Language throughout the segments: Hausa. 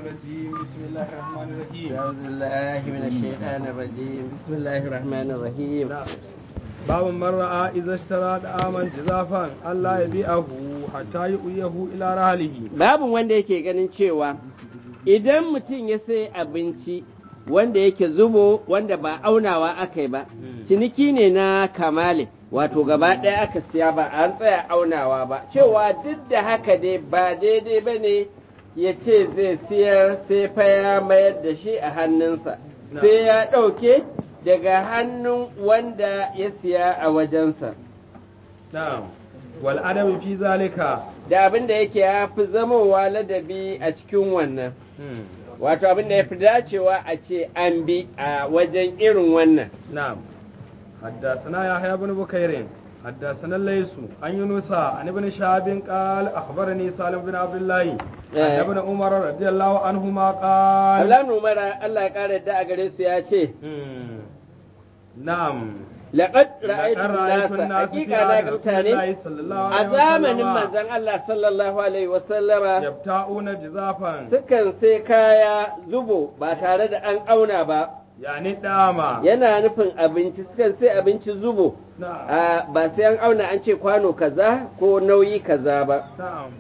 الرجيم بسم الله الرحمن الرحيم أعوذ بالله من الشيطان الرجيم بسم الله الرحمن الرحيم باب من رأى إذا اشترى طعاما جزافا ألا يبيعه حتى يؤيه إلى رحله babu wanda yake ganin cewa idan mutum ya sai abinci wanda yake zubo wanda ba aunawa aka yi ba ciniki ne na kamale wato gaba ɗaya aka siya ba an tsaya aunawa ba cewa duk da haka dai ba daidai ba ne ya ce zai siyar sai fa ya mayar da shi a hannunsa Na. sai ya ɗauke daga hannun wanda ya siya a wajensa نعم والأدب في ذلك da abin da yake ya fi zamowa ladabi a cikin wannan wato abin da ya fi dacewa a ce an bi a wajen irin wannan نعم حدثنا يحيى بن بكير حدثنا الليث عن يونس عن ابن شهاب قال أخبرني سالم بن عبد الله عن إيه. ابن عمر رضي الله عنهما قال Abdullahi Umar Allah ya kare da a gare su ya ce مم. نعم laqad لقد ra'aytu رأيت nasa الناس في hakika na عهد ga رسول mutane الله صلى الله a عليه zamanin وسلم manzon Allah sallallahu alaihi wa sallama يبتاؤون جزافا sukan sai kaya zubo ba tare da an auna ba يعني داما yana nufin abinci sukan sai abinci zubo نعم a ba sai an auna an ce kwano kaza ko nauyi kaza ba نعم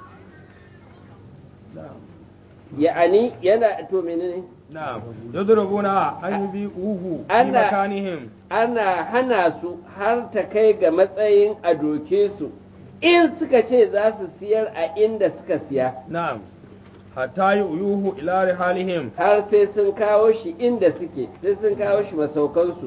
نعم ya'ani yana to menene نعم يضربون أن يبيعوه في أنا- مكانهم ana hana su har ta kai ga matsayin a doke su in suka ce za su siyar a inda suka siya نعم حتى يؤيوه إلى رحالهم har sai sun kawo shi inda suke sai sun kawo shi masaukansu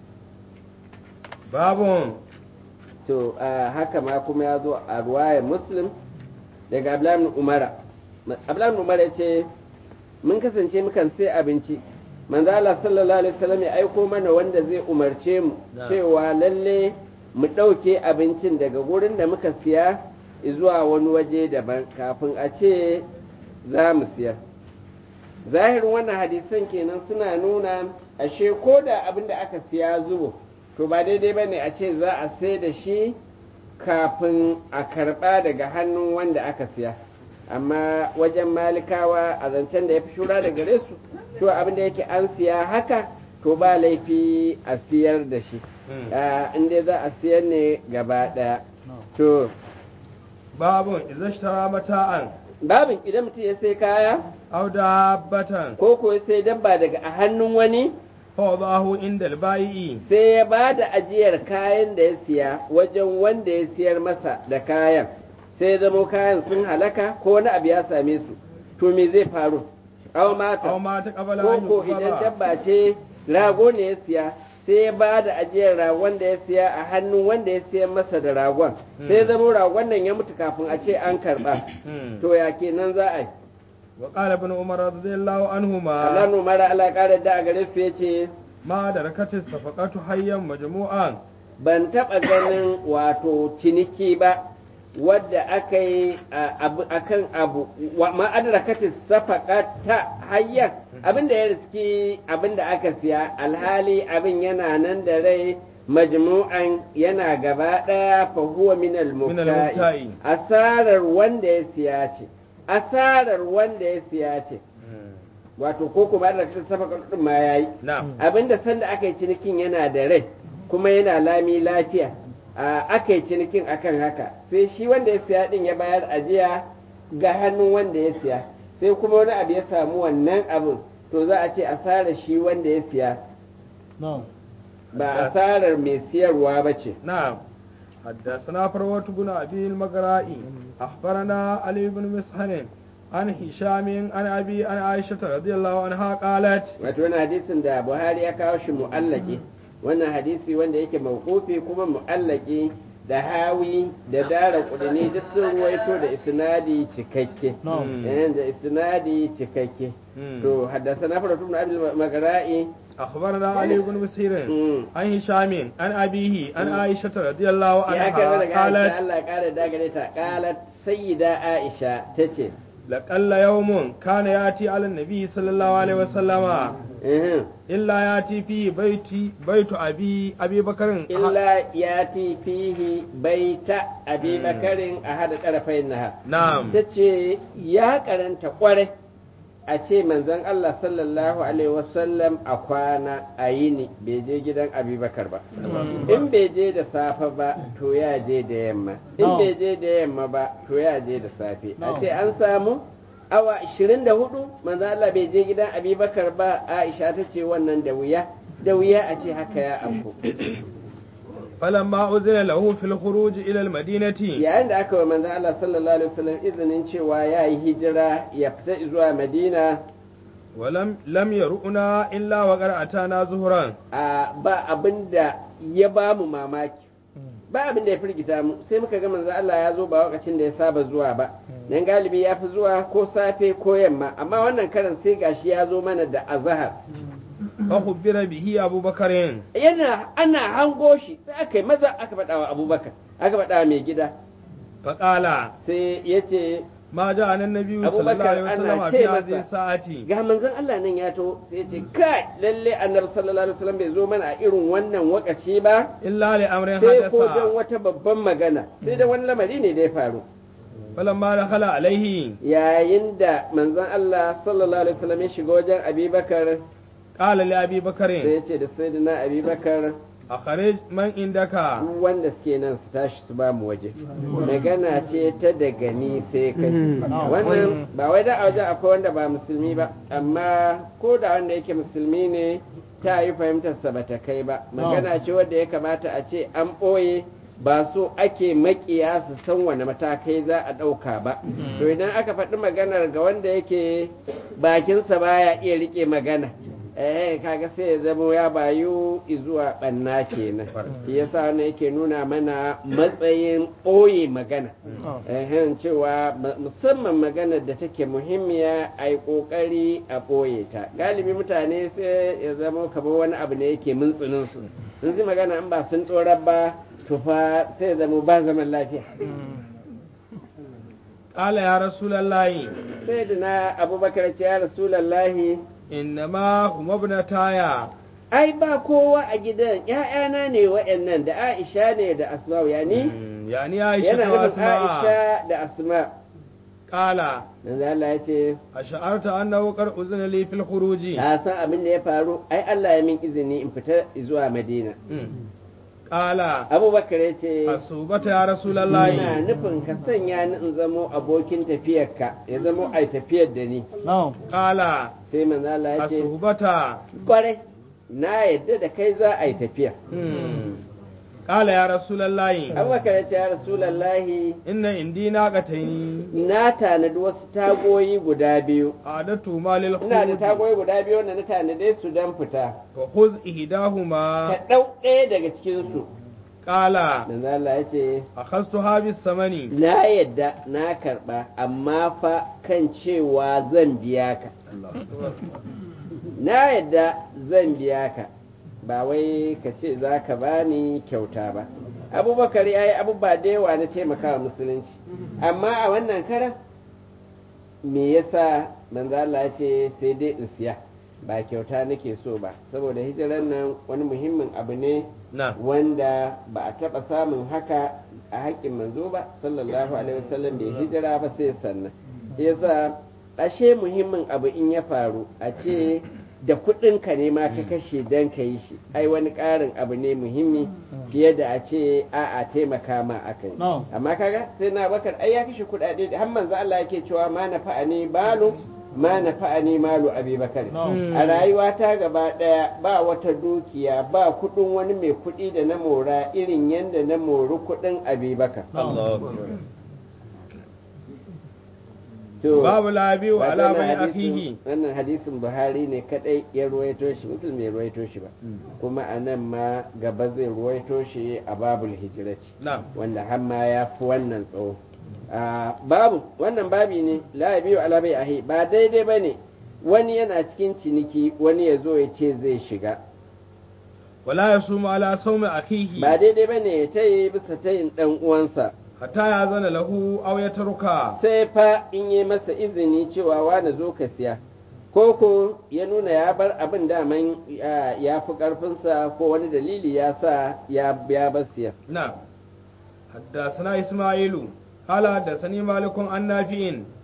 باب to a haka ma kuma ya zo a ruwayar muslim daga abdullahi umara abdullahi umara ya ce mun kasance mukan sai abinci manzo Allah sallallahu alaihi wasallam ya aiko mana wanda zai umarce mu Na. cewa lalle mu ɗauke abincin daga gurin da muka siya zuwa wani waje daban kafin a ce za mu siyar zahirin wannan hadisan kenan suna nuna ashe ko da abin da aka siya zubo to ba daidai ba ne a ce za a sai da shi kafin a karɓa daga hannun wanda aka siya amma wajen malikawa a zancen da ya fi shura da gare su to abin da yake an siya haka to ba laifi a siyar da shi Ah, in dai za a siyar ne gaba ɗaya to باب إذا اشترى متاعا babin idan mutum ya sai kaya أو دابة ko ko ya sai dabba daga a hannun wani فوضعه عند البائع sai ya ba da ajiyar kayan da ya siya wajen wanda ya siyar masa da kayan sai ya zamo kayan sun halaka ko wani abu ya same su to me zai faru aw mata أو مات قبل ko أن ko idan يقبض dabba ce rago ne ya siya sai ya ba da ajiyar ragon da ya siya a hannun wanda ya siyar masa da ragon sai ya zamo ragon nan ya mutu kafin a ce an karba مم. to ya kenan za a yi وقال ابن عمر رضي الله Allah عنهما numara Allah ya kara da a gare su ya ce ما دركت الصفقة حيا مجموعا ban taɓa ganin wato ciniki ba wadda aka yi a- abu- akan abu wa ma'adarakatin safaka ta hanyar abinda ya riski abinda aka siya alhali abin yana nan da rai majmu'an yana gaba ɗaya fa huwa min al-mubta'i. al asarar wanda ya siya ce asarar wanda ya siya ce wato ko kuma ma'adarakatin safaka din ma yayi نعم abinda sanda aka yi cinikin yana da rai kuma yana lami lafiya a aka yi cinikin akan haka sai shi wanda ya siya din ya bayar ajiya ga hannun wanda ya siya sai kuma wani abu ya samu wannan abin to za a ce asarar shi wanda ya siya ba asarar mai siyarwa ba ce نعم حدثنا فروة بن أبي المقرائي أخبرنا علي بن مسهن عن هشام عن أبي عن عائشة رضي الله عنها قالت wato wani hadisin da buhari ya kawo shi mu'allaki wannan hadisi wanda yake mawqufi kuma mu'allaki da hawi da dara kudini duk sun ruwaito da isnadi cikakke eh, da isnadi cikakke مم. to haddasa na faratu ibn abdul magara'i أخبرنا علي بن مسهر mm. عن هشام عن أبيه عن عائشة رضي الله ya karɓi daga عنها Aisha قالت Allah ya kare da gare ta qalat sayyida Aisha tace لقل يوم كان يأتي على النبي صلى الله عليه وسلم eh, إلا يأتي في بيت بيت أبي أبي بكر illa yati fihi baita abi bakarin a hada tarafain naha نعم tace ya karanta kwarai a ce manzon Allah sallallahu alaihi wasallam a kwana a yini bai je gidan abubakar ba in bai je da safe ba to ya je da yamma in No. bai je da yamma ba to ya je da safe a No. ce an samu awa 24 manzon Allah bai je gidan abubakar ba Aisha ta ce wannan da wuya da wuya a ce haka ya amku فلما أذن له في الخروج إلى المدينة yayin da aka wa manzon Allah sallallahu alaihi wasallam izinin cewa ya yi hijira ya fita zuwa Madina ولم لم يرؤنا إلا وقد أتانا ظهرا a ba abin da ya ba mu mamaki ba abin da ya firgita mu sai muka ga manzo Allah ya zo ba lokacin da ya saba zuwa ba dan galibi ya fi zuwa ko safe ko yamma amma wannan karan sai gashi ya zo mana da azhar فخبر به أبو بكر yana ana hango shi sai aka yi maza aka faɗa wa Abubakar aka faɗa wa mai gida فقال sai ya ce ما جاءنا النبي أبو صلى الله عليه بكر وسلم أنا في شيء هذه مثلا. الساعة ga manzon Allah nan ya to sai ya ce kai lalle annabi sallallahu alaihi wasallam bai zo mana a irin wannan wakaci ba إلا لأمر sai ko حدث don wata babban magana sai da wani lamari ne da ya faru فلما دخل عليه yayin da manzon Allah sallallahu alaihi wasallam ya shiga wajen Abubakar قال لأبي sai بكر ya ce da sayyidina Abubakar أخرج من عندك duk wanda suke nan su tashi su ba mu waje magana ce ta daga ni sai kai wannan ba wai da a wajen akwai wanda ba musulmi ba amma ko da wanda yake musulmi ne ta yi fahimtarsa ba ta kai ba magana ce wadda ya kamata a ce an ɓoye ba so ake makiya su san wani matakai za a ɗauka ba to idan aka faɗi maganar ga wanda yake bakinsa baya iya riƙe magana eh kaga sai ya zama ya bayu zuwa ɓanna kenan shi yasa wannan yake nuna mana matsayin ɓoye magana ehen cewa ma- musamman maganar da take muhimmiya a yi ƙoƙari a ɓoye ta galibi mutane sai ya zama kamar wani abu ne yake mintsinin su sun ji magana in ba sun tsorar ba to fa sai ya zama ba zaman lafiya قال يا رسول الله sai da na abubakar ce ya rasulallahi إنما هم ابنتايا ai ba kowa a gidan ‘ya'yana ne waɗannan da aisha ne da asma'u yani يعني yana عائشة nufin وأسماء aisha da asma قال manzo Allah ya ce أشعرت أنه قد أذن لي في الخروج ka san abin da ya faru ai Allah ya min izini in fita zuwa Madina قال Abubakar ya ce الصوبة يا رسول ina الله nufin ka sanya ni in zamo abokin tafiyarka ya zamo ai tafiyar da ni No. قال sai manzo Allah ya ce الصوبة kwarai na yadda da kai za a yi tafiya قال يا رسول الله Abubakar ya ce ya Rasulullahi إن عندي ناقتين na tanadi wasu tagoyi guda biyu أعددتهما ina da للخروج tagoyi guda biyu wanda na tanade su don fita فخذ ka إحداهما ɗau ɗaya daga cikinsu قال manzo Allah ya ce أخذتها بالثمن na yadda na karɓa amma fa kan cewa zan biya ka na yadda zan biya ka ba wai ka ce za ka bani kyauta ba abubakar ya yi abubuwa da yawa na taimakawa musulunci amma a wannan karan me yasa manzo Allah ya ce sai dai in siya ba kyauta nake so ba saboda hijiran nan wani muhimmin abu ne نعم wanda ba a taɓa samun haka a haƙƙin manzo ba sallallahu alaihi wasallam bai hijira ba sai sannan yasa ashe muhimmin abu in ya faru a ce da kuɗin ka ne ma ka kashe dan ka yi shi ai wani ƙarin abu ne muhimmi fiye da a ce a a taimaka ma aka yi No. amma kaga sai na bakar ai ya kashe kuɗaɗe da har manzo Allah yake cewa ma na fa'ani balu ma na fa'ani malu abi bakar No. a rayuwa ta gaba ɗaya ba wata dukiya ba kuɗin wani mai kuɗi da na mora irin yadda na mori kuɗin abubakar الله to باب لا يبيع ba على wannan بني hadisin- أخيه wannan hadisin buhari ne kadai ya ruwaito shi mutum bai ruwaito shi ba kuma a nan ma gaba zai ruwaito shi a babul hijirati نعم wanda har ma ya fi wannan tsawo Ah, babu wannan babi ne la biyu ala bai ahi ba daidai ba ne wani yana cikin ciniki wani ya zo ya ce zai shiga ولا يصوم على صوم أخيه ba daidai ba ne ya tayi bisa tayin ɗan uwansa حتى يأذن له أو يتركها sai fa in yi masa izini cewa wani zo ka siya ko ko ya nuna ya bar abin daman ya ya fi ƙarfinsa ko wani dalili ya sa ya ya bar siya نعم حدثنا إسماعيل قال حدثني مالك عن نافع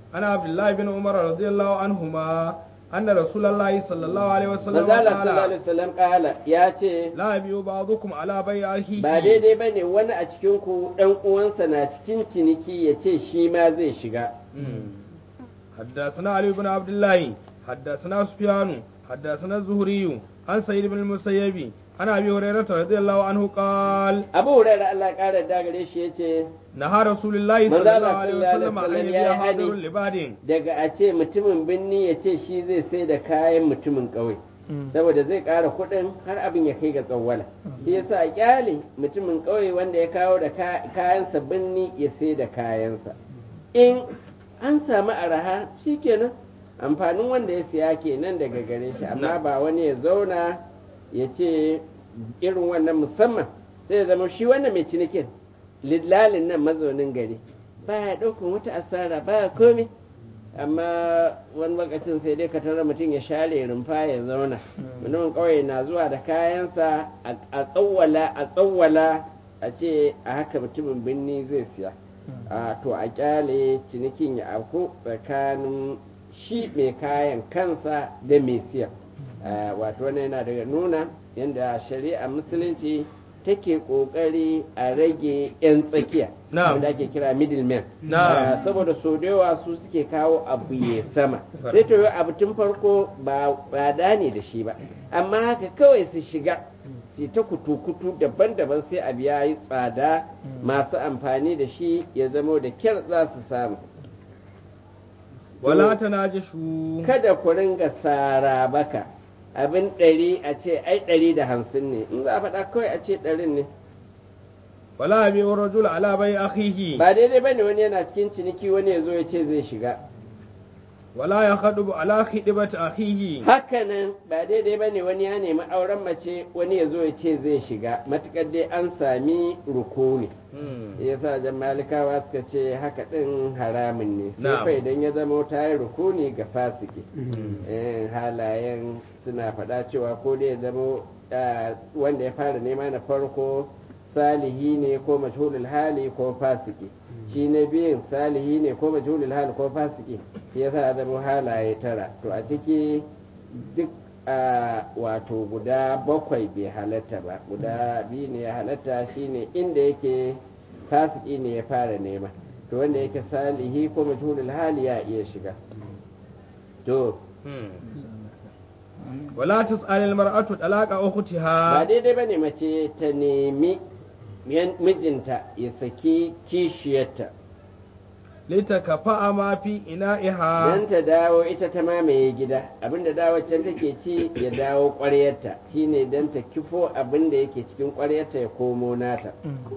عن عبد الله بن عمر رضي الله عنهما أن رسول الله صلى الله عليه وسلم manzo Allah sallallahu قال alaihi wasallam kala ya ce لا يبيع بعضكم على بيع أخيه ba daidai ba ne wani a cikin ku ɗan uwansa na cikin ciniki ya ce shi ma zai shiga حدثنا علي بن عبد الله حدثنا سفيان حدثنا الزهري عن سعيد بن المسيب عن ابي هريره رضي الله عنه قال abu hurairah Allah ƙara da gare shi ya ce نهى رسول الله manzo صلى Allah الله عليه sallallahu وسلم alaihi ان wasallam يبيع ya yi حاضر hani. لباد daga a ce mutumin birni ya ce shi zai sai da kayan mutumin ƙauye saboda zai ƙara kuɗin har abin ya kai ga tsawwala shi yasa a kyale mutumin ƙauye wanda ya kawo da ka- kayansa birni ya sai da kayansa in an samu araha shikenan amfanin wanda ya siya kenan daga gare shi amma ba wani ya zauna ya ce irin wannan musamman sai ya zama shi wannan mai cinikin lidlalin nan mazaunin gari ba ya ɗaukan wata asara ba ya komi amma wani lokacin sai dai ka tara mutum ya share rumfa ya zauna mutumin ƙauye na zuwa da kayansa a- a tsawwala a tsawwala a ce a haka mutumin birni zai siya a to a kyale cinikin ya auku tsakanin shi mai kayan kansa da mai siya Ah, wato wannan yana daga nuna yadda shari'a musulunci take kokari a rage 'yan tsakiya Na'am. wanda ake kira middleman Na'am. Ah, saboda so da yawa su suke kawo abu ya sama sai to yau abu tun farko ba tsada ne da shi ba amma haka kawai su shiga su ta kutu-kutu daban-daban sai abu ya yi tsada masu amfani da shi ya zamo da kyar za su samu ولا تناجشوا kada ku ringa sara baka abin ɗari a ce ai ɗari da hamsin ne in za a faɗa kawai a ce ɗarin ne ولا يبيع الرجل على بيع أخيه ba daidai bane wani yana cikin ciniki wani ya zo ya ce zai shiga ولا يخطب على خطبة أخيه hakanan ba daidai bane wani ya nemi auren mace wani ya zo ya ce zai shiga matukar dai an sami rukuni ya sa jan malikawa suka ce haka ɗin haramun ne sai Na'am. fa idan ya zama ta yi rukuni ga fasiki Eh, halayen suna faɗa cewa ko dai ya zama ah, wanda ya fara nema na farko salihi ne ko majhulul hali ko fasiki shi na biyun salihi ne ko majhulul hali ko fasiki shi yasa ya zama halaye tara to a ciki duk a wato guda bakwai bai halatta ba guda biyu ne ya halatta shine inda yake fasiki ne ya fara nema to wanda yake salihi ko majhulul hali ya iya shiga to ولا تسأل المرأة طلاق ba أختها daidai ba ne mace ta nemi yan- mijinta ya saki kishiyarta لتكفأ ما في إنائها don ta dawo ita ta mamaye gida abinda dawo can take ci ya dawo ƙwaryarta shine don ta kifo abinda yake cikin ƙwaryarta ya komo nata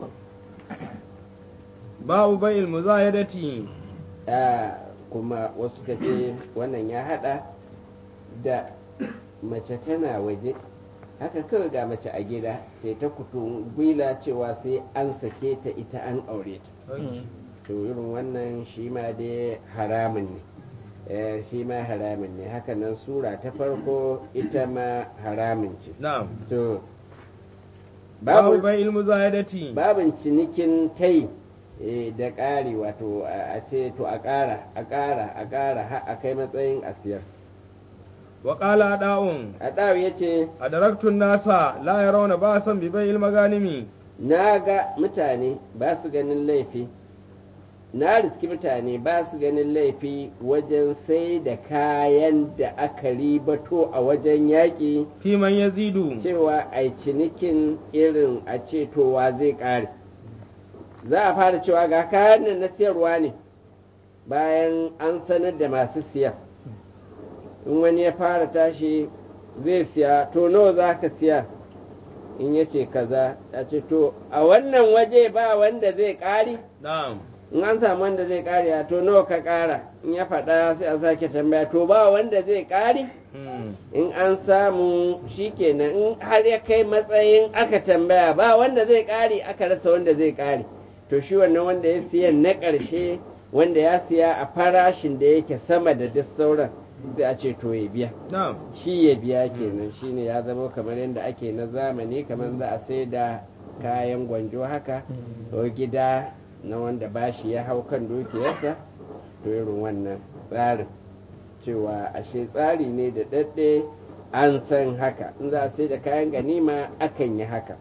باب بيع المزايدة a kuma wasu ka ce wannan ya hada da mace tana waje haka kawai ga mace a gida sai ta kutu gwila cewa sai an sake ta ita an aure ta to irin wannan shi ma dai haramun ne Eh, shi ma haramun ne haka nan sura ta farko ita ma haramun ce نعم to باب babu بيع المزايدة babin cinikin tai eh, da ƙari wato a a ce to a ƙara a ƙara a ƙara har a kai matsayin asiyar وقال أداء a ɗawu ya ce أدركت الناس لا يرون بأسا ببيع المغانم na ga mutane ba su ganin laifi na riski mutane ba su ganin laifi wajen sai da kayan da aka ribato a wajen yaƙi في من يزيد cewa a cinikin irin a ce towa zai ƙare za a fara cewa ga kayan nan na siyarwa ne bayan an sanar da masu siya in wani ya fara tashi zai siya to nawa za ka siya in ya ce kaza a ce to a wannan waje ba wanda zai ƙari نعم in an samu wanda zai ƙari a to nawa ka ƙara in ya faɗa sai a sake tambaya to ba wanda zai ƙari مم. in an samu shikenan in har ya kai matsayin aka tambaya ba wanda zai ƙari aka rasa wanda zai ƙari to shi wannan wanda ya siya na ƙarshe wanda ya siya a farashin da yake sama da duk sauran sai a ce to ya biya نعم shi ya biya kenan shine ya zama kamar yadda ake na zamani kamar za a sai da kayan gwanjo haka ko gida na wanda bashi ya hau kan dukiyarsa to irin wannan tsarin cewa ashe tsari ne da daɗe an san haka in za a sai da kayan ganima akan yi haka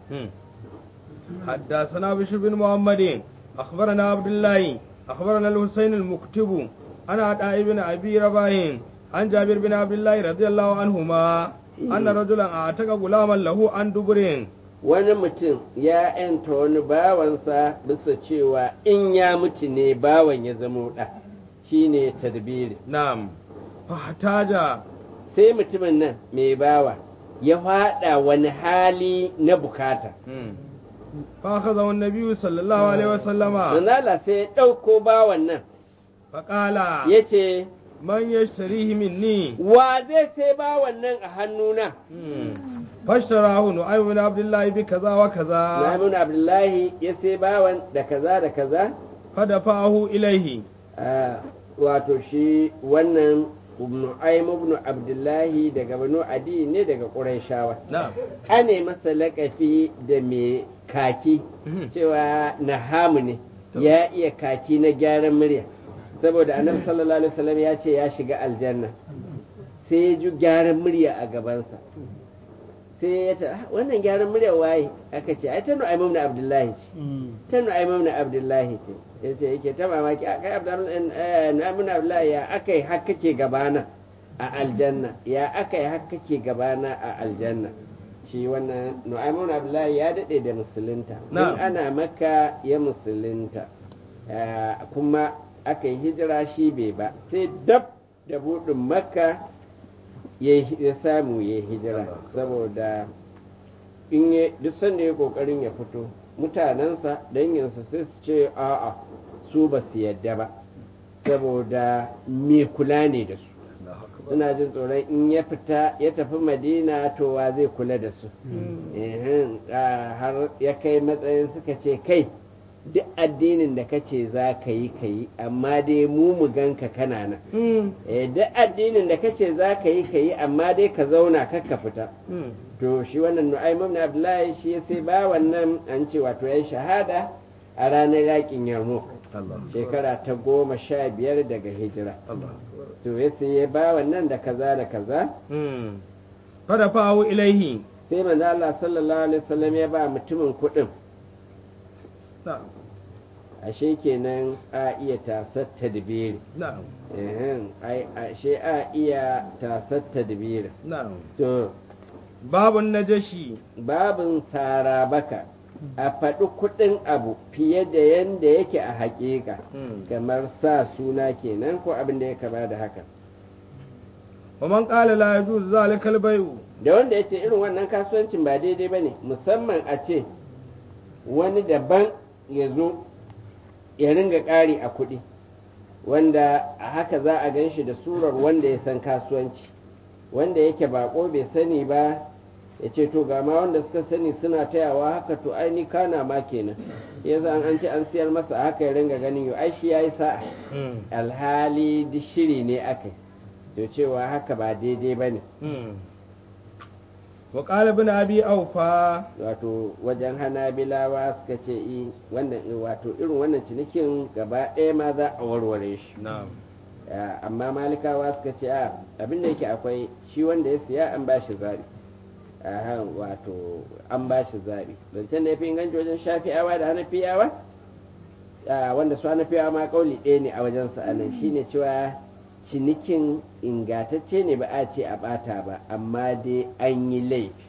حدثنا بشر بن محمد أخبرنا عبد الله أخبرنا الحسين المكتب أنا عطاء بن أبي رباح عن جابر بن عبد الله رضي الله عنهما أن رجلا أعتق غلاما له عن دبر wani mutum ya yanta wani bawansa bisa cewa in ya mutu ne bawan ya zama ɗa shine tadbiri نعم فاحتاج sai mutumin nan mai bawa ya faɗa wani hali na bukata فأخذه النبي صلى الله عليه وسلم manzala sai ya ɗauko bawan nan فقال ya ce من يشتريه مني wa zai sai bawan nan a hannuna فاشتراه نعيم بن عبد الله بكذا وكذا Namun Abdullahi ya sai bawan da kaza da kaza فدفعه إليه Ah, wato shi wannan Nu'aym ibn Abdullahi daga Banu Adi ne daga Qurayshawa نعم ane masa laƙafi da mai kaki cewa nahamu ne ya iya kaki na gyaran murya saboda annabi sallallahu alaihi wasallam ya ce ya shiga aljanna sai ya ji gyaran murya a gabansa sai ya ce "Ah, wannan gyaran murya waye aka ce ai ta Nu'aym ibn Abdullahi ce ta Nu'aym ibn Abdullahi ce yace yake ta mamaki a kai Abdullahi Nu'aym ibn Abdullahi ya akai har kake gabana a aljanna ya akai har kake gabana a aljanna shi wannan Nu'aym ibn Abdullahi ya dade da musulunta Na'am. in ana maka ya musulunta Eh, kuma aka yi hijira shi bai ba sai dab da buɗin makka ya yi- ya samu ya yi hijira saboda in ya duk sanda ya kokarin ya fito mutanensa danginsa sai su ce a'a su ba su yadda ba saboda me kula ne da su suna jin tsoron in ya fita ya tafi madina to wa zai kula da su Ehem, ah, har ya kai matsayin suka ce kai duk addinin da kace za ka yi ka yi amma dai mu mu ganka kana nan Eh, duk addinin da kace za ka yi ka yi amma dai ka zauna kar ka fita to shi wannan nu'aym ibn abdullahi shi ya sai ba wannan an ce wato yayi shahada a ranar yakin yarmouk shekara ta goma sha biyar daga hijira to ya sai ya ba wannan da kaza da kaza فدفعه إليه sai manzo Allah sallallahu alaihi wasallam ya ba mutumin kuɗin نعم ashe kenan a iya tasar tadbiri نعم ehem ai ashe a iya tasar tadbiri نعم to باب النجشي babin tsara baka a faɗi kuɗin abu fiye da yadda yake a haƙiƙa kamar sa suna kenan ko abin da ya kama da haka ومن قال لا يجوز ذلك البيع da wanda ya ce irin wannan kasuwancin ba daidai ba ne musamman a ce wani daban ya zo ya ringa ƙari a kuɗi wanda a haka za a gan shi da surar wanda ya san kasuwanci wanda yake bako bai sani ba ya ce to ga ma wanda suka sani suna tayawa haka to ai ni kana ma kenan ya an an ce an siyar masa a haka ya ringa ganin yau ai shi ya yi sa'a alhali duk shiri ne aka yi to cewa haka ba daidai ba ne وقال ابن أبي أوفى wato wajen hanabilawa suka ce i wannan wato irin wannan cinikin gaba ɗaya ma za a warware shi نعم Ya, amma malikawa suka ce a abin da yake akwai shi wanda ya siya an ba shi zaɓi Aha, wato an ba shi zaɓi zancen da ya fi inganci wajen shafi'awa da hanafiyawa a, wanda su hanafiyawa ma kauli ɗaya ne a wajen sa anan shine cewa cinikin ingatacce ne ba a ce a ɓata ba amma dai an yi laifi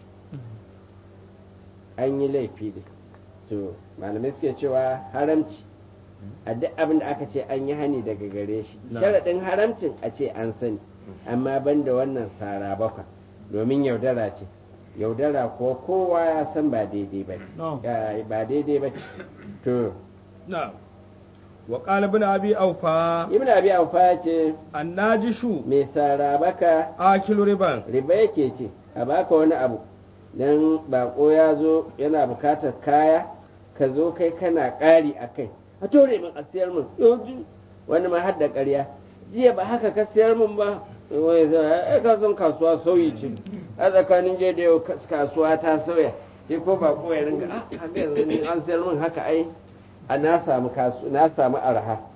an yi laifi ne to malamai suke cewa haramci a duk abin da aka ce an yi hani daga gare shi Na. sharaɗin haramcin a ce an sani amma ban da wannan sara bakwa domin yaudara ce yaudara ko kowa ya san ba daidai ba No. ne ba daidai ba ce to نعم وقال ابن أبي أوفى ibn abi aufa ya ce الناجش mai sara baka آكل ربا riba yake ce a baka wani abu dan bako ya zo yana bukatar kaya ka zo kai kana ƙari a kai a tore min a siyar min yanzu wani ma har da ƙarya jiya ba haka ka siyar min ba wai zai ai ka san kasuwa sauyi ce a tsakanin jiya da yau kas- kasuwa ta sauya sai ko bako ya ringa ah haka yanzu ni an siyar min haka ai a na samu kasu na samu arha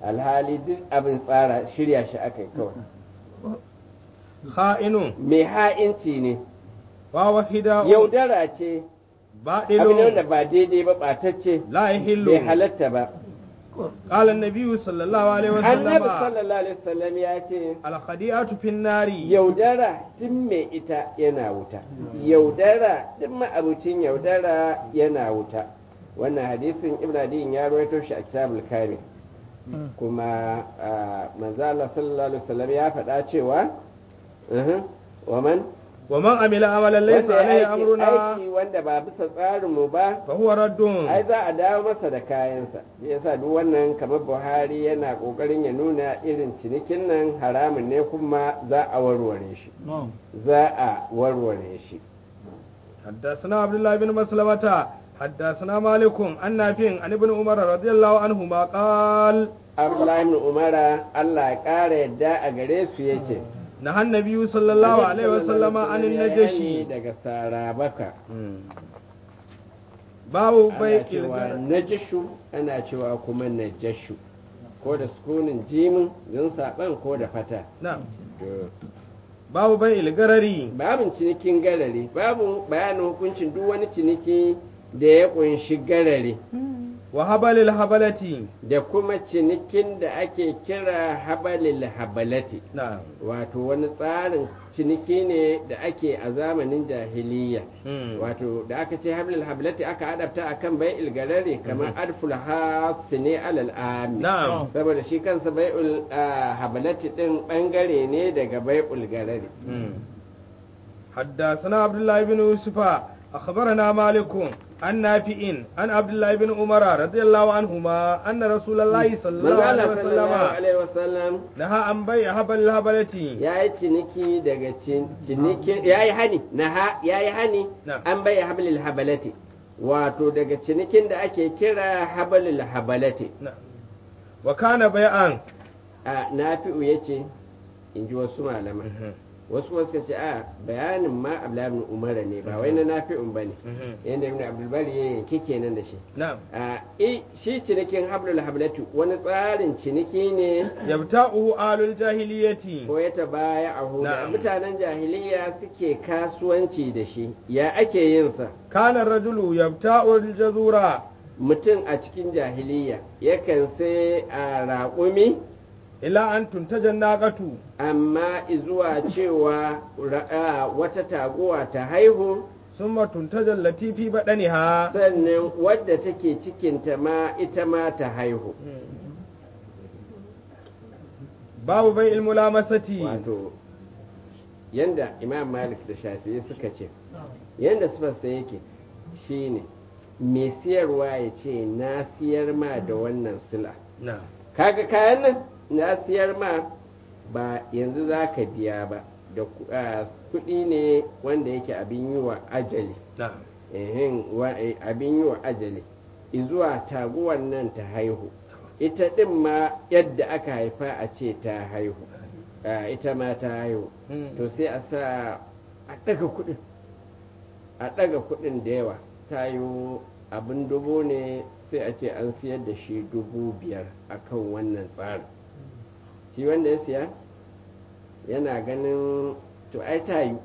alhali duk abin tsara shirya shi aka yi kawai kha'inun mai ha'inci ne wa wahida yaudara ce abin da ba'dilun ba daidai ba ɓatacce la yahillu bai halatta ba qala an-nabiy sallallahu alaihi annabi wasallam sallallahu alaihi wasallam ya ce al-khadi'atu fin nari yaudara duk mai ita yana wuta yaudara duk ma'abucin yaudara yana wuta wannan hadisin ibn adiyin ya rawaito shi a kitabul kamil kuma ah, manzo Allah sallallahu alaihi wasallam ya faɗa cewa uhum, wa man wa man amila amalan laysa wanda alaihi ya aiki amruna aiki wanda ba bisa tsarin mu ba fa huwa raddun ai za a dawo masa da kayansa shi yasa duk wannan kamar Buhari yana kokarin ya nuna irin cinikin nan haramun ne kuma za a warware shi za a warware shi حدثنا عبد الله بن مسلمة حدثنا مالك عن نافع عن ابن عمر رضي الله عنهما قال Abdullahi ibn Umara Allah ya ƙara yadda a gare su yace نهى النبي صلى الله عليه وسلم عن Ya yi النجشي daga sarabaka باب ana بيع cewa الغنم najashu ana cewa kuma najashu ko da sukunin jimin zin saban ko da fata نعم To, باب بيع الغرري babin cinikin garare babu bayanin hukuncin duk wani ciniki da ya kunshi garare وهبل الهبلة da kuma cinikin da ake kira habalil habalati نعم wato wani tsarin ciniki ne da ake a zamanin jahiliya مم. wato da aka ce hablil hablati aka adabta akan bai'il garare kamar adful hasi ne alal ami نعم saboda shi kansa bai'ul ah, hablati din bangare ne daga bai'ul garare مم. حدثنا عبد الله بن يوسف أخبرنا مالك عن نافع عن عبد الله بن عمر رضي الله عنهما أن رسول الله صلى الله manzo عليه Allah sallallahu وسلم alaihi wasallam نهى عن بيع هبل الهبلة ya yi ciniki daga cin- cinikin ya yi hani na ha ya yi hani Na'am. an bai hablil habalati wato daga cinikin da ake kira habalil habalati نعم وكان بيعا a nafi'u ya ce in ji wasu malaman wasu kuma suka ce a bayanin ma abdullahi ibn umara ne ba wai na nafi'un ba ne yadda ibn abdulbari ya yanki kenan da shi نعم a i shi cinikin hablul hablatu wani tsarin ciniki ne يبتاؤه آل الجاهلية ko ya tabaya a da Na'am. mutanen jahiliya suke kasuwanci da shi ya ake yin sa كان الرجل يبتاء الجزورة mutum a cikin jahiliya yakan sai a raƙumi إلى أن تنتج الناقة amma zuwa cewa ra- a, wata taguwa ta haihu ثم تنتج التي في بدنها sannan wadda take cikinta ma ita ma ta haihu باب بيع الملامسة wato yanda imam malik da shafi'i suka ce yanda sifarsa yake shine mai siyarwa ya ce na siyar ma da wannan sila نعم kaga kayan nan na siyar ma ba yanzu za ka biya ba da ku- ah, kuɗi ne wanda yake abin yi wa ajali نعم ehin wa- eh, abin yi wa ajali izuwa taguwan nan ta haihu ita ɗin ma yadda aka haifa a ce ta haihu Ah, ita ma ta haihu to sai a sa a ɗaga kuɗin a ɗaga kuɗin da yawa ta yi abin dubu ne sai a ce an siyar da shi dubu biyar a kan wannan tsarin shi wanda ya siya yana ganin to ai ta yi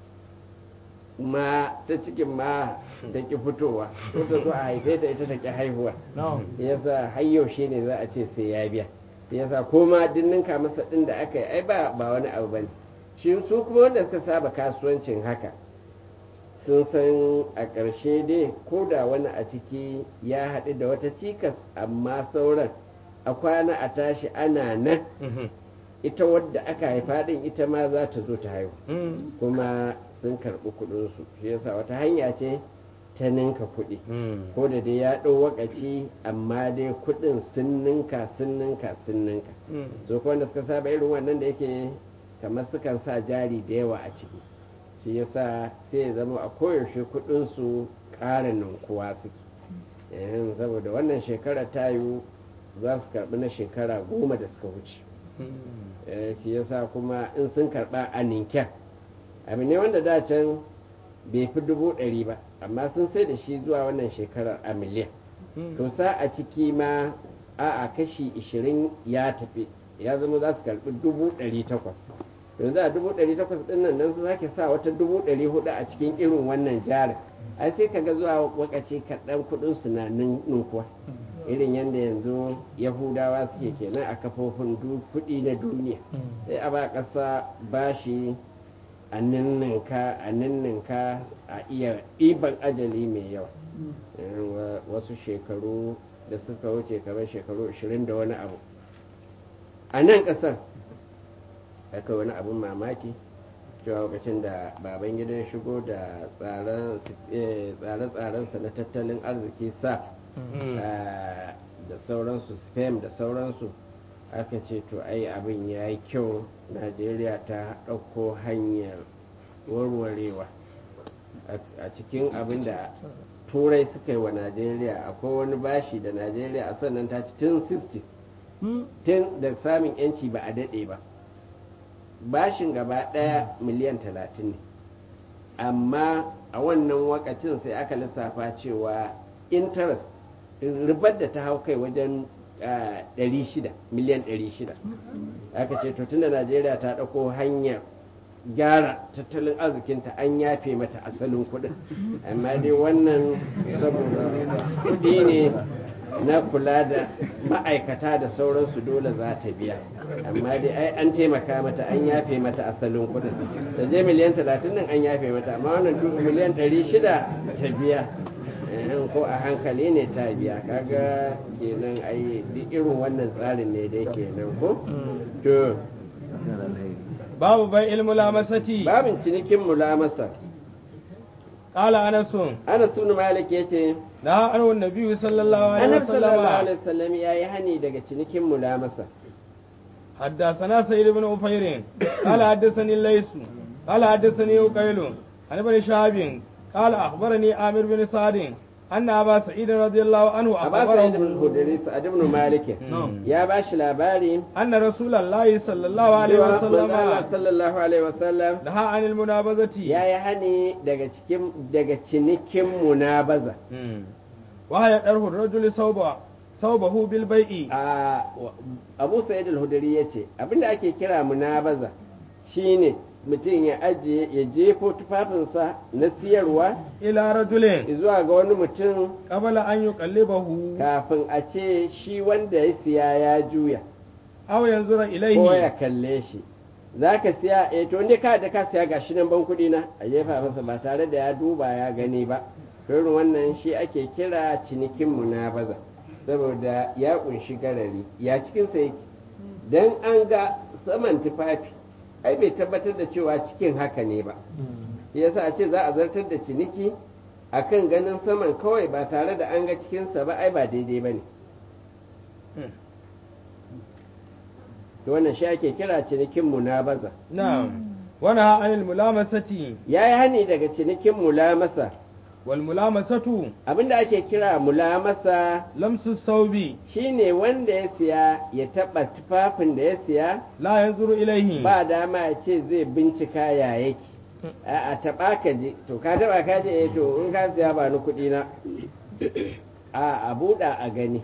ma ta cikin ma ta ki fitowa ko ta zo a haife ta ita ta ki haihuwa yasa har yaushe ne za a ce sai ya biya yasa ko ma dinninka masa din da aka yi ai ba ba wani abu bane shi su kuma wanda suka saba kasuwancin haka sun san a ƙarshe dai ko da wani a ciki ya haɗu da wata cikas amma sauran a kwana a tashi ana nan ita wadda aka haifa din ita ma za ta zo ta haihu kuma sun karɓi kuɗinsu shi yasa wata hanya ce ta ninka kuɗi ko da dai ya ɗau wakaci amma dai kuɗin sun ninka sun ninka sun ninka so ko wanda suka saba irin wannan da yake kamar sukan sa jari da yawa a ciki shi yasa sai ya zama a koyaushe kuɗinsu ƙara ninkuwa suke Eh, saboda wannan shekara ta yiwu za su karɓi na shekara goma da suka wuce Eh, shi yasa kuma in sun karɓa a ninken abu ne wanda da can bai fi dubu ɗari ba amma sun sai da shi zuwa wannan shekarar a miliyan to sa a ciki ma a'a kashi ishirin ya tafi ya zama za su karɓi dubu ɗari takwas yanzu a dubu ɗari takwas ɗin nan nan su sake sa wata dubu ɗari hudu a cikin irin wannan jarin ai sai kaga zuwa wakaci kaɗan kuɗin su na ninkuwa irin yadda yanzu yahudawa suke kenan a kafofin kuɗi na duniya sai a ba ƙasa bashi a ninninka a ninninka a iya ɗiban ajali mai yawa wasu shekaru da suka wuce kamar shekaru 20 da wani abu a nan ƙasar aka wani abin mamaki cewa lokacin da baban gidan shigo da tsare-tsarensa na tattalin arziki sa da sauransu spam da sauransu aka ce to ai abin ya yi kyau najeriya ta ɗauko hanyar warwarewa a cikin abin da turai suka yi wa najeriya akwai wani bashi da najeriya a sannan ta ci tun 60 tun da samun yanci ba a daɗe ba bashin gaba ɗaya miliyan 30 ne amma a wannan wakacin sai aka lissafa cewa interest ribar da ta hau kai wajen 600 miliyan 600 aka ce to tunda najeriya ta ɗauko hanyar gyara tattalin arzikinta an yafe mata asalin kuɗin amma dai wannan saboda kuɗi ne na kula da ma'aikata da sauransu dole za ta biya amma dai ai an taimaka mata an yafe mata asalin kuɗin da je miliyan 30 nan an yafe mata amma wannan miliyan 600 ta biya ko a hankali ne ta biya kaga kenan ai duk irin wannan tsarin ne dai kenan ko to babu bai ilmu lamasati babin cinikin mulamasa qala anasun ana sunu malik yace na annabi nabi sallallahu alaihi annabi sallallahu wasallam alaihi wasallam yayi hani daga cinikin mulamasa حدثنا سيد بن أفير قال حدثني الليث قال حدثني أقيل عن ابن شهاب قال أخبرني عامر بن سعد أن أبا سعيد رضي الله عنه Aba Sa'id ibn أخبره Hudri Sa'ad ibn Malik نعم. ya bashi labari أن رسول الله صلى الله عليه cewa manzo Allah وسلم sallallahu alaihi wasallam نهى عن المنابذة ya yi hani daga cikin daga cinikin munabaza مم. وهي طرح الرجل ثوبه ثوبه بالبيع a Abu Sa'id al-Hudri yace abinda ake kira munabaza shine mutum ya ajiye ya jefo tufafinsa na siyarwa إلى رجل zuwa ga wani mutum قبل أن يقلبه kafin a ce shi wanda ya siya ya juya أو ينظر ko ya إليه kalle shi za ka siya eh to inda ka da ka siya ga shi nan ban kuɗi na a jefa masa ba tare da ya duba ya gani ba to irin wannan shi ake kira cinikin munabaza saboda ya kunshi garari ya cikin sa yake dan an ga saman tufafi ai bai tabbatar da cewa cikin haka ne ba shi yasa a ce za a zartar da ciniki akan ganin saman kawai ba tare da an ga cikinsa ba ai ba daidai ba ne to wannan shi ake kira cinikin munabaza نعم ونهى عن الملامسة ya yi hani daga cinikin mulamasa والملامسة abinda ake kira mulamasa لمس الثوب shine wanda ya siya ya taɓa tufafin da ya siya لا ينظر إليه ba dama ya ce zai bincika ya yake a taɓa ka je to ka taɓa ka je eh to in ka siya ba ni kuɗi na a a buɗa a gani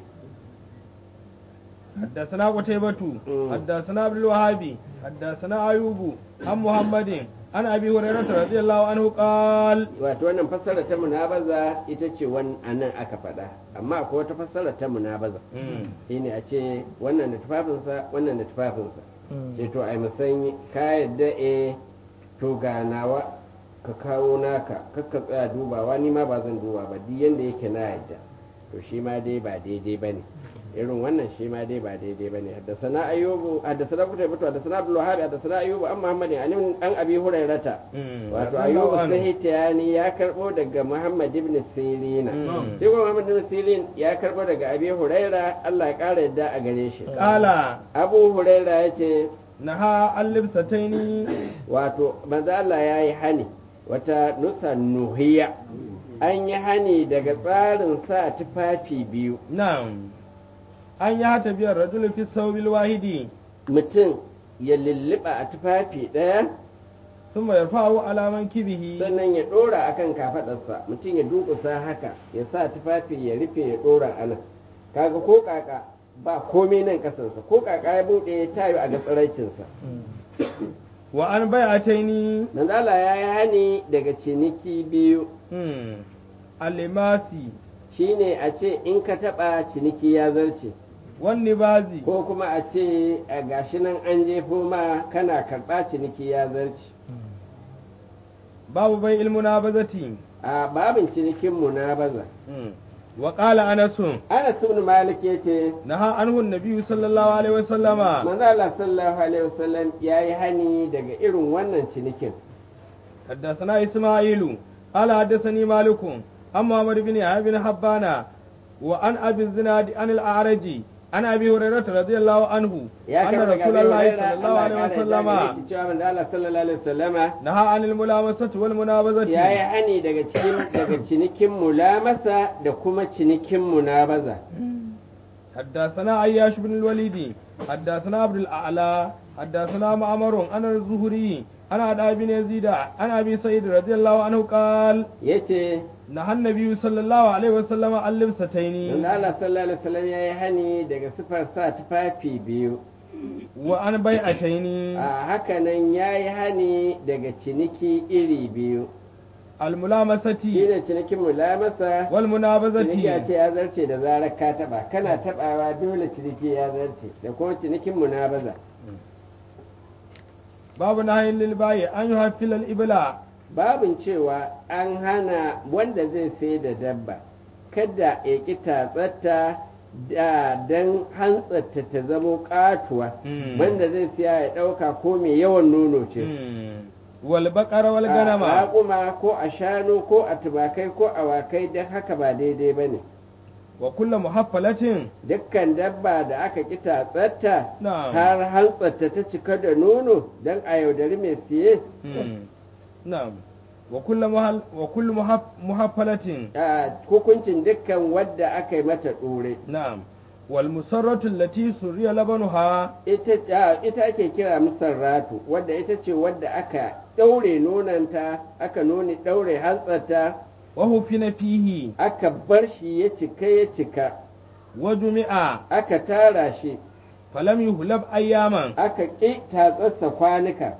حدثنا قتيبة مم. حدثنا عبد الوهاب حدثنا أيوب عن محمد عن أبي هريرة رضي الله عنه قال wato wannan fassara ta munabaza ita ce wani anan aka faɗa amma akwai wata fassara ta munabaza shine a ce wannan da tufafinsa wannan da tufafinsa sai to ai musanyi ka yadda e to ga nawa ka kawo naka kakka tsaya dubawa ni ma ba zan duba ba duk yanda yake na yadda to shi ma dai ba daidai ba ne irin wannan shi ma dai ba daidai ba ne haddasana ayyubu haddasana kuta mutu haddasana abdul wahab haddasana ayyubu an muhammadin an an abi hurairata wato ayyubu sahitiyani ya karbo daga muhammad ibn sirina Mm. shi kuma muhammad ibn sirin ya karbo daga abi huraira Allah ya kara yadda a gare shi قال abu huraira ya ce نهى عن لبستين wato manzo Allah ya yi hani wata nusa nuhiya an yi hani daga tsarin sa tufafi biyu نعم أن يعتبر الرجل في الثوب الواحد mutum ya lulluɓa a tufafi ɗaya ثم يرفعه على منكبه sannan ya ɗora akan kafaɗarsa mutum ya dukusa haka ya sa tufafi ya rufe ya ɗora a nan kaga ko kaka ba komai nan kasansa ko kaka ya buɗe ta yi a ga tsiraicinsa wa an bai'ataini manzo Allah ya yi hani daga ciniki biyu hmm alimasi shine a ce in ka taɓa ciniki ya zarce wan nibazi ko kuma a ce a gashi nan an jefo ma kana karɓa ciniki ya zarce babu bai ilmuna bazati a babin cinikin munabaza hmm wa qala anasun Anas ibn Malik yace naha anhu nabiyyu sallallahu alaihi wasallama manzo Allah sallallahu alaihi wasallam yayi hani daga irin wannan cinikin حدثنا إسماعيل قال حدثني مالك عن محمد بن يحيى بن حبان وعن أبي الزناد عن الأعرج عن أبي هريرة رضي الله عنه ya أن karɓa رسول daga الله Hurairah, صلى الله Allah عليه ya kare وسلم daga shi cewa manzo Allah sallallahu alaihi wasallama نهى عن الملامسة والمنابذة ya yi hani daga cikin daga cinikin mulamasa da kuma cinikin munabaza حدثنا عياش بن الوليد حدثنا عبد الأعلى حدثنا معمر عن الزهري عن عدى بن يزيد عن أبي سعيد رضي الله عنه قال yace نهى النبي صلى الله عليه وسلم عن لبستين manzo Allah sallallahu alaihi wasallam ya yi hani daga sifar sa tufafi biyu وعن بيعتين a haka nan ya yi hani daga ciniki iri biyu الملامسة shine cinikin mulamasa ciniki a والمنابذة ce ya zarce da zarar ka taba kana tabawa dole ciniki ya zarce da kuma cinikin munabaza باب نهي للبايع أن يحفل الإبلاء babin cewa an hana wanda zai sai da dabba kada ya ƙi tatsatta da don hantsarta ta zamo ƙatuwa Mm. wanda zai siya ya ɗauka ko mai yawan nono ce والبقر والغنم a raƙuma ko a shanu ko a tumakai ko awakai don haka ba daidai ba ne وكل محفلة dukkan dabba da aka ƙi tatsatta نعم har hantsarta ta cika da nono don a yaudari mai siye مم. نعم وكل محل وكل محف محفلة a hukuncin dukkan wadda aka yi mata ɗore نعم والمسرة التي سري لبنها ita a, ita ake kira musarratu wadda ita ce wadda aka ɗaure nonanta aka nuni ɗaure hantsarta وهفن فيه aka bar shi ya cika ya cika وجمع aka tara shi فلم يهلب أياما aka ƙi tatsarsa kwanuka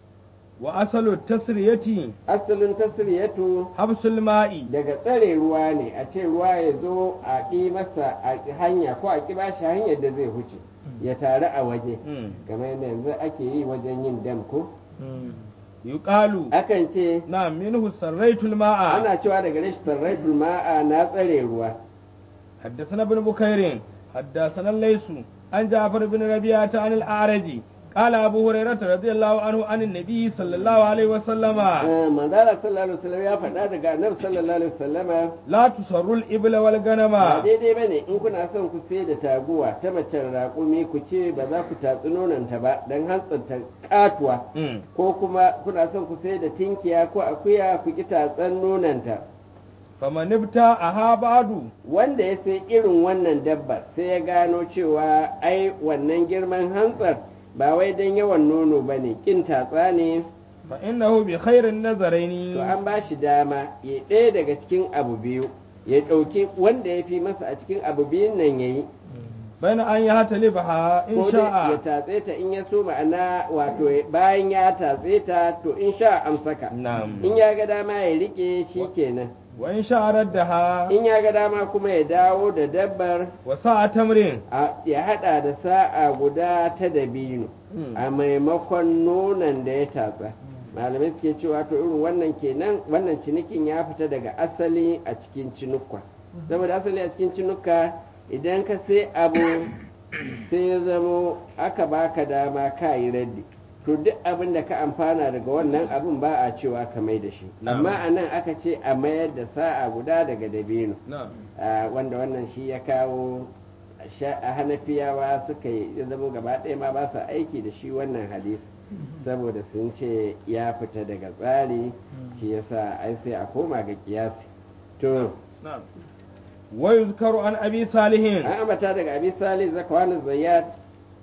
وأصل التسرية asalin tasiriyatu حبس الماء daga tsare ruwa ne a ce ruwa ya zo a ƙi masa a ƙi hanya ko a ƙi ba shi hanyar da zai huce ya taru a waje مم. kamar yadda yanzu ake yi wajen yin dam ko مم. يقال akan ce نعم منه سريت الماء ana cewa daga rashin sarrafin ma'a na tsare ruwa حدثنا ابن بكير حدثنا الليث عن جعفر بن ربيعة عن الأعرج قال أبو هريرة رضي الله عنه عن النبي صلى الله عليه وسلم Eh, manzala sallallahu alaihi wasallam ya faɗa daga annabi sallallahu alaihi wasallama لا تسروا الإبل والغنم ba daidai bane in kuna son ku sai da taguwa ta macen raƙumi ku ce ba za ku tatsi nonanta ba don hantsanta katuwa مم. ko kuma kuna son ku sai da tinkiya ko akuya ku ki tatsan nonanta فمن ابتاعها بعد wanda ya sai irin wannan dabbar sai ya gano cewa ai wannan girman hantsar ba wai don yawan nono ba ne kin tatsa ne فإنه بخير النظرين to an ba shi dama ya ɗaya daga cikin abu biyu ya ɗauki wanda ya fi masa a cikin abu biyun nan ya yi بين أن يهتلبها إن ko dai ya شاء tatse ta in ya so ma'ana wato bayan ya tatse ta to in sha amsaka نعم in ya ga dama ya rike shi kenan وإن شاء ردها in ya ga dama kuma ya dawo da dabbar وساعة تمر a- ya hada da sa'a guda ta dabino a maimakon nonon da ya tatsa malamai suke cewa to irin wannan kenan wannan cinikin ya fita daga asali a cikin cinukwa saboda asali a cikin cinukka idan ka sai abu sai ya zamo aka baka dama ka yi raddi to duk abin da ka amfana daga wannan abin ba a cewa ka mai da shi Na'am. amma a nan aka ce a mayar da sa'a guda daga dabino نعم Ah, wanda wannan shi ya kawo sha- a hanafiyawa suka yi ya zama gaba ɗaya ma ba su aiki da shi wannan hadisi saboda sun ce ya fita daga tsari shi yasa ai sai a koma ga kiyasi to نعم ويذكر عن أبي صالح an ambata daga abi salih zakwan zayyat da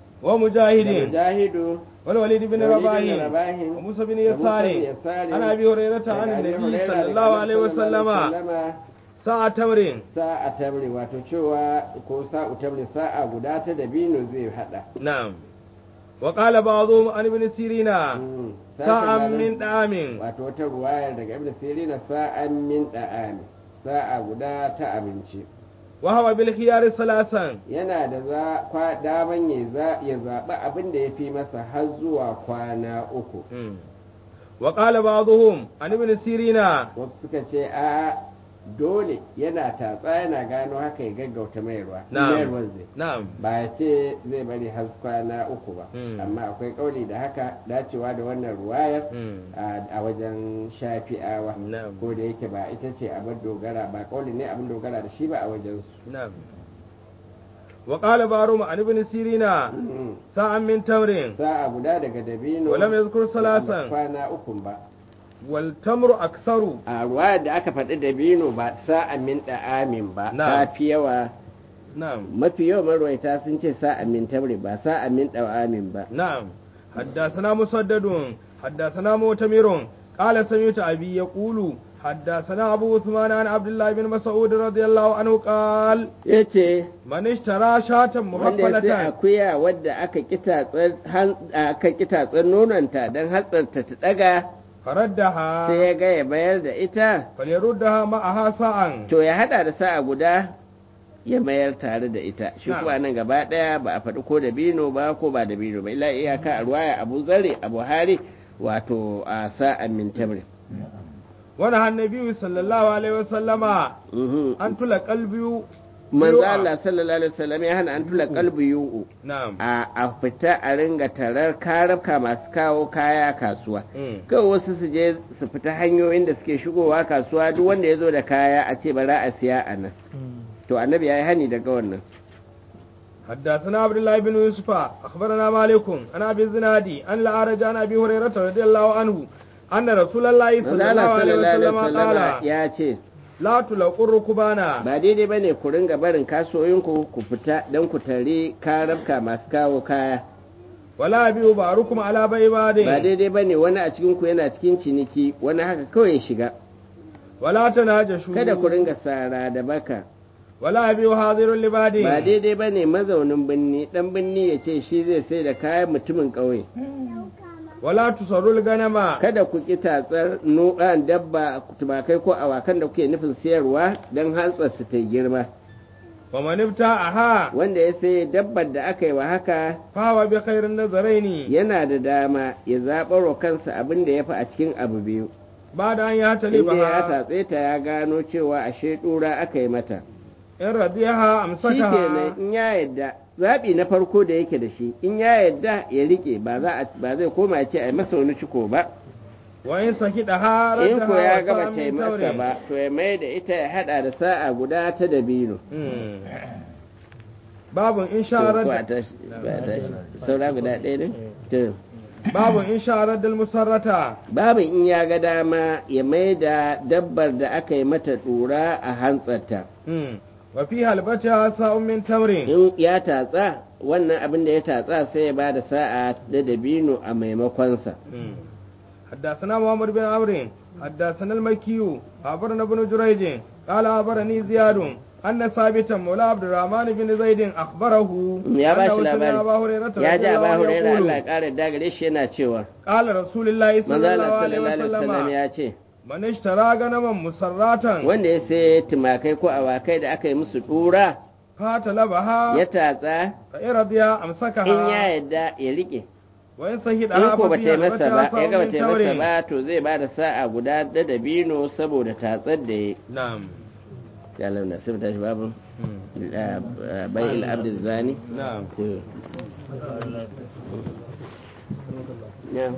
ومجاهد mujahidu والوليد بن da Walid bin رباح Rabahin, وموسى بن da Musa bin يسار Yasari, عن أبي هريرة daga عن Abi النبي Hurairah, صلى daga الله Annabi عليه sallallahu وسلم alaihi wasallama, sa'a tamrin sa'a tamri wato cewa ko sa'u tamri sa'a guda ta dabino zai hada na'am wa qala ba'dhum an ibn sirina Mm. sa'an Sashen min malam- da'amin wato wata ruwayar daga ibn sirina sa'an min da'ami sa'a guda ta abinci wa hawa bil khiyar salasan yana da za kwa daman ya za ya zaɓi abin da ya fi masa har zuwa kwana uku Mm. wa qala ba'dhum an ibn sirina wasu suka ce a dole yana tatsa yana gano haka ya gaggauta mayarwa Na'am. mayarwar zai na'am ba ya ce zai bari har kwana uku ba Mm. amma akwai kauli da haka dacewa da wannan ruwayar Mm. a a wajen shafi'awa Na'am. ko da yake ba ita ce abin dogara ba kauli ne abin dogara da shi ba a wajen su na'am wa qala ba'dhum an ibn sirina sa'an min tamrin sa'a guda daga dabino Walam yazkur da salasan. kwana uku ba wal tamru aksaru a ruwayar da aka faɗi dabino ba sa'a min da'amin ba Na'am. ta fi yawa na'am mafi yawan marwaita sun ce sa'a min tamri ba sa'a min da'amin ba نعم حدثنا مسدد حدثنا مؤتمر قال سمعت أبي يقول حدثنا أبو عثمان عن عبد الله بن مسعود رضي الله عنه قال ya ce من اشترى شاة wanda ya sai محفلة akuya wadda aka kitatsen han- aka kitatsen nononta don hatsarta ta daga sai فردها ya ga ya bayar da ita فليردها معها ساعة to ya hada da sa'a guda ya mayar tare da ita shi Na'am. kuwa nan gaba daya ba a faɗi ko da bino ba ko ba da bino ba illa iyaka a ruwaya abu zare a buhari wato a sa'an min tamri ونهى النبي صلى الله عليه وسلم Mhm. أن تلقى البيو manzo biyu'a. Allah sallallahu alaihi wasallam ya hana an tula kalbi yu'u نعم a a fita a ringa tarar karabka masu kawo kaya kasuwa Mm. kawai wasu su je su fita hanyoyin da suke shigowa kasuwa duk wanda ya zo da kaya a ce bara a siya a nan to annabi ya yi hani daga wannan حدثنا عبد الله بن يوسف أخبرنا مالك عن أبي الزنادي أن الأعرج عن أبي هريرة رضي الله عنه أن رسول الله manzo صلى الله Allah عليه sallallahu alaihi وسلم wasallam قال ya ce لا تلقوا الركبانا ba daidai bane ku ringa barin kasuwoyinku ku fita don ku tare karabka masu kawo kaya ولا يبيع بعضكم على بيع بعض ba daidai bane wani a cikin ku yana cikin ciniki wani haka kawai ya shiga ولا تناجشوا kada ku ringa sara da baka ولا يبيع حاضر لبعض ba daidai ba ne mazaunin birni dan birni ya ce shi zai sai da kayan mutumin ƙauye ولا تصروا الغنم kada ku ƙi tatsar nu'an dabba tumakai ko awakan da kuke nufin siyarwa don hantsar su ta girma ومن ابتاعها wanda ya sai dabbar da aka yi wa haka فهو بخير النظرين yana da dama ya zaɓar wa kansa abin da ya fi a cikin abu biyu بعد أن inda ya يعتلبها tatse ta ya gano cewa ashe ɗura aka yi mata إن رضيها shi أمسكها kenan in ya yadda zaɓi na farko da yake da shi in ya yadda ya riƙe ba za a- ba zai koma ya ce a yi masa wani ciko ba وإن سكتها in ko ya ردها gaba وسام ta yi من masa تمر ba to ya mai da ita ya hada da sa'a guda ta dabino مم. باب إن to شاء ko a رد tashi ba a tashi saura guda ɗaya ne to باب إن شاء رد المسرة babu in ya ga dama ya mai da dabbar da aka yi mata ɗura a hantsarta مم. وفي هلبتها ساء من تمر in ya tatsa wannan abin da ya tatsa sai ya ba da sa'a da dabino a maimakonsa مم. حدثنا محمد بن عمرو حدثنا المكي أخبرنا ابن جريج قال أخبرني زياد أن ثابتا مولى عبد الرحمن بن زيد أخبره ya ba shi أنه سمع أبا labari هريرة ya رضي ji الله ba عنه hurera يقول Allah ƙara dagare shi yana cewa قال رسول الله صلى manzo الله Allah عليه sallallahu alaihi wasallam وسلم ya ce من اشترى غنما مسراتا wanda ya sai tumakai ko awakai da aka yi musu ɗura فاتلبها ya tatsa فإن رضي in ya أمسكها yadda ya rike وإن in سهدها ko ba ta ففي yi masa ba هلبتها ya ga ba ساء ta yi من masa تمر ba to zai ba da sa'a guda da dabino saboda tatsar da ya نعم ya launa sai mu tashi babu مم. bai il abdul zani نعم to ya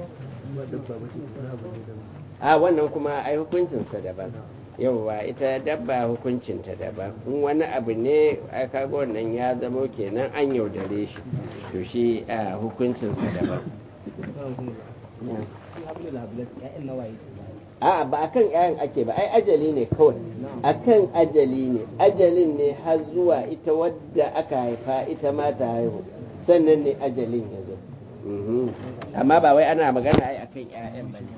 a wannan kuma ai hukuncinsa daban yauwa ita dabba hukuncinta daban in wani abu ne ai kaga wannan ya zamo kenan an yaudare shi to shi a hukuncinsa daban a ba akan ƴaƴan ake ba ai ajali ne kawai akan ajali ne ajalin ne har zuwa ita wadda aka haifa ita ma ta haihu sannan ne ajalin ya zo Mhm. amma ba wai ana magana ai akan ƴaƴan ba ne